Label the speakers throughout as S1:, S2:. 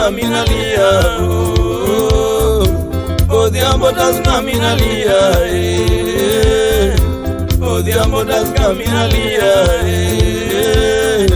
S1: minalia oh, odhiambo tasga minalia eh, odhiambo tasga minalia eh.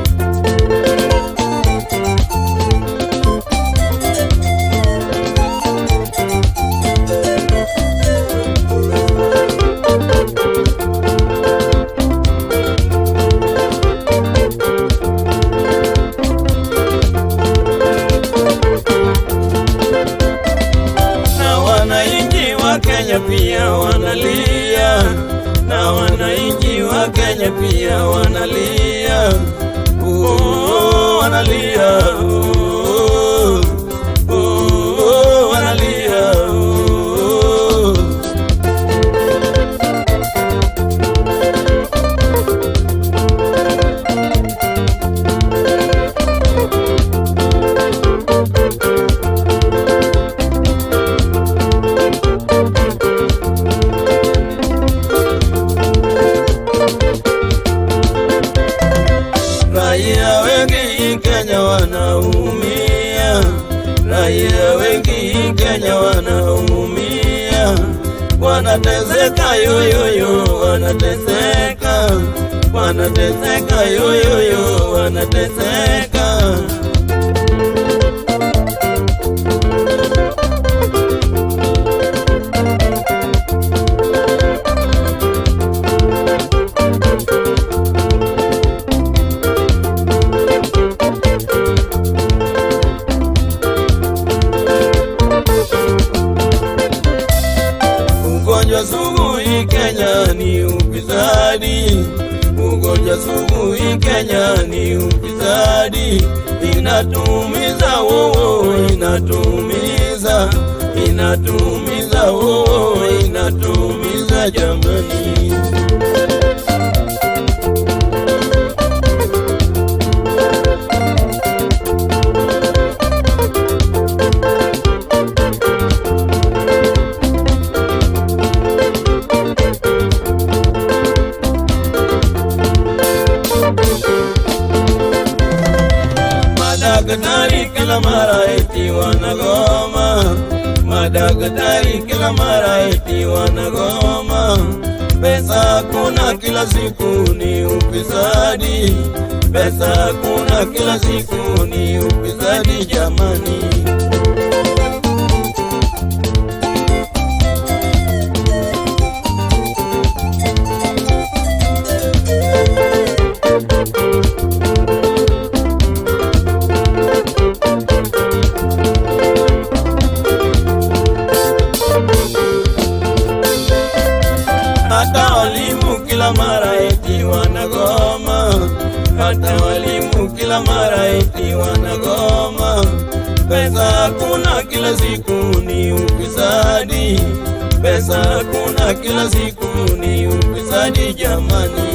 S1: na wananchi wa Kenya pia wanalia, na wananchi wa Kenya pia wanalia, oh, wanalia, oh, oh, wanalia, oh. Raia wengi Kenya wanaumia, raia wengi Kenya wanaumia, wanateseka yoyoyo, wanateseka, wanateseka yoyoyo, wanateseka. Ugonjwa sugu hii Kenya ni ufisadi, ugonjwa sugu hii Kenya ni ufisadi, inatumiza wowo, inatumiza, inatumiza wowo, inatumiza jamani. Madaktari kila mara eti wanagoma, madaktari kila mara eti wanagoma. Pesa kuna kila siku ni ufisadi, pesa kuna kila siku ni ufisadi jamani. hata walimu kila mara eti wanagoma, hata walimu kila mara eti wanagoma. Pesa hakuna kila siku ni ufisadi, pesa hakuna kila siku ni ufisadi jamani.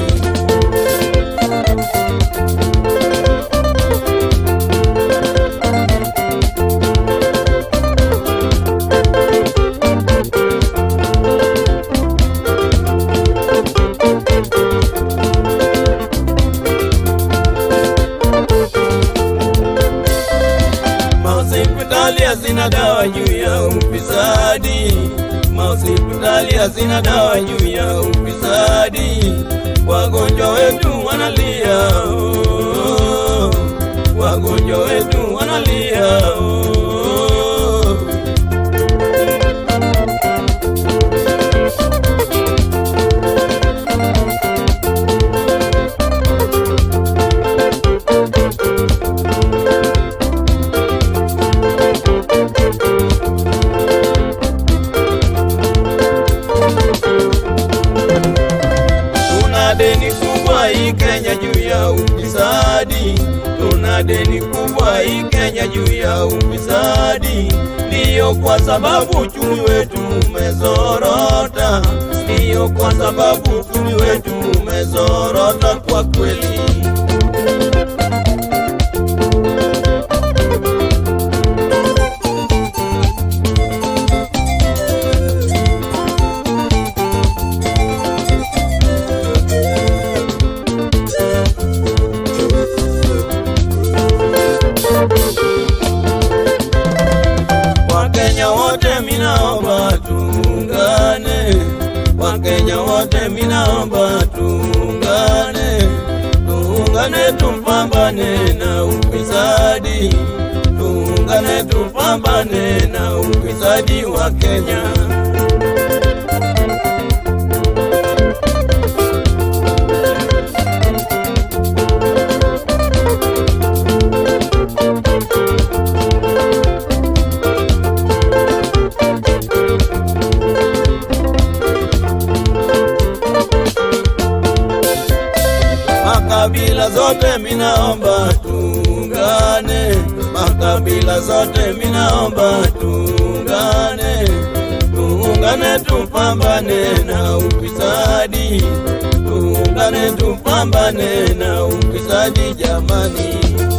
S1: Mahospitali hazina dawa juu ya ufisadi, mahospitali hazina dawa juu ya ufisadi. Wagonjwa wetu wanalia, oh, wagonjwa wetu wanalia. Oh. Tuna deni kubwa hii Kenya juu ya ufisadi, tuna deni kubwa hii Kenya juu ya ufisadi. Ndiyo kwa sababu uchumi wetu umezorota, ndiyo kwa sababu uchumi wetu umezorota kwa kweli. tuungane tupambane na ufisadi, tuungane tupambane na ufisadi wa Kenya. Makabila zote minaomba tuungane, makabila zote minaomba tuungane, tuungane tupambane na ufisadi, tuungane tupambane na ufisadi jamani.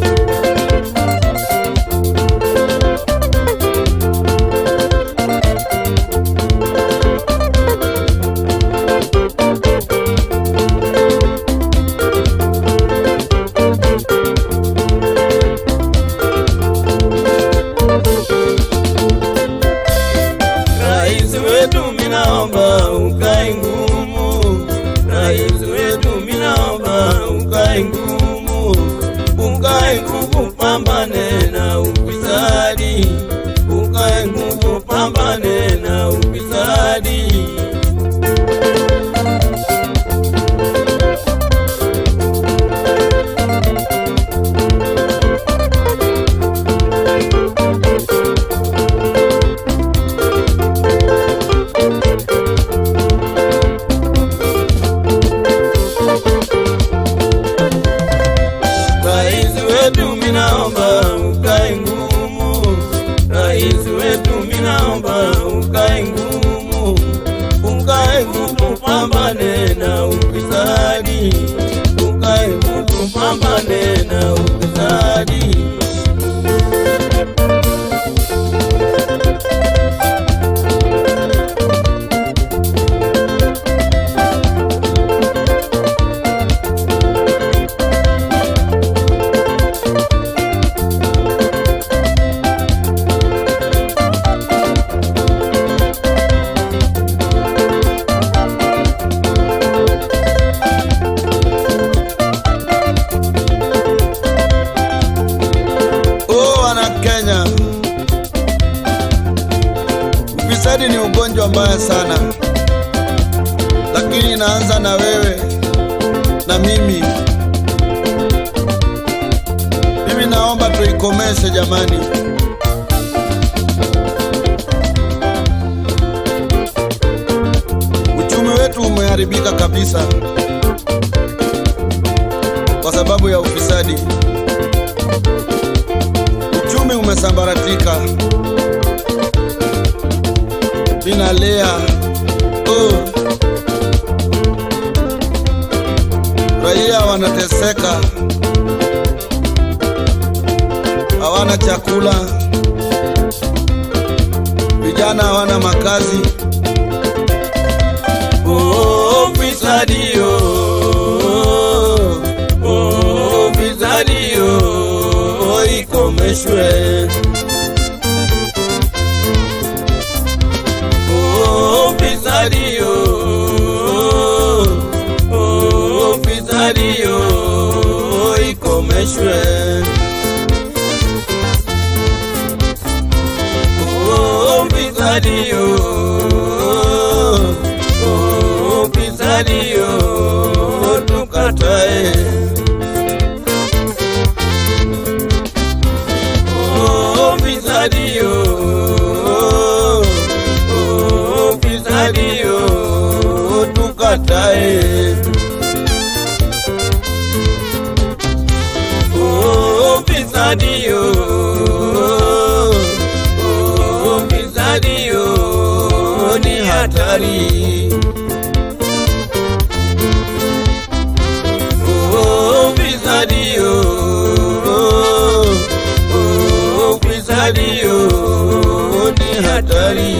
S1: Rais wetu minaomba ukae ngumu, rais wetu minaomba ukae ngumu, ukae ngumu, pambane na ufisadi, ukae ngumu, pambane na ufisadi. Rais wetu minaomba ukae ngumu, rais wetu minaomba ukae ngumu, ukae ngumu, pambane na ufisadi, ukae ngumu, pambane na ufisadi.
S2: Oh, wana Kenya, ufisadi ni ugonjwa mbaya sana, lakini inaanza na wewe na mimi. Mimi naomba tuikomeshe jamani. Uchumi wetu umeharibika kabisa kwa sababu ya ufisadi. Uchumi umesambaratika, ninalia oh. Raia wanateseka, hawana chakula, vijana hawana makazi.
S1: Oh, ufisadi oh, oh, ufisadi oh, ikomeshwe. Oh, ufisadi oh, oh, ufisadi oh, ikomeshwe. Oh, ufisadi oh, oh, ufisadi oh, tukatae. Oh, ufisadi oh, oh, ufisadi oh, tukatae. Oh, ufisadi oh, oh, ufisadi oh, ni hatari. Oh, ufisadi oh, oh, ufisadi oh, ni hatari.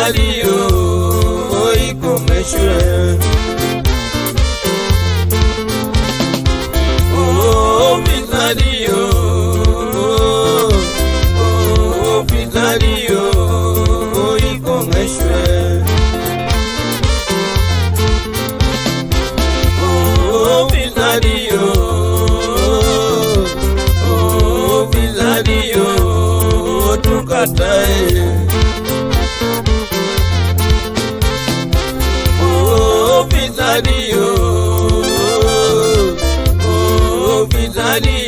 S1: fisadio ikomeshwe. Oh, fisadio, oh, fisadio ikomeshwe. Oh, fisadio, oh, fisadio tukatae. Oh, fisadio, oh, fisadio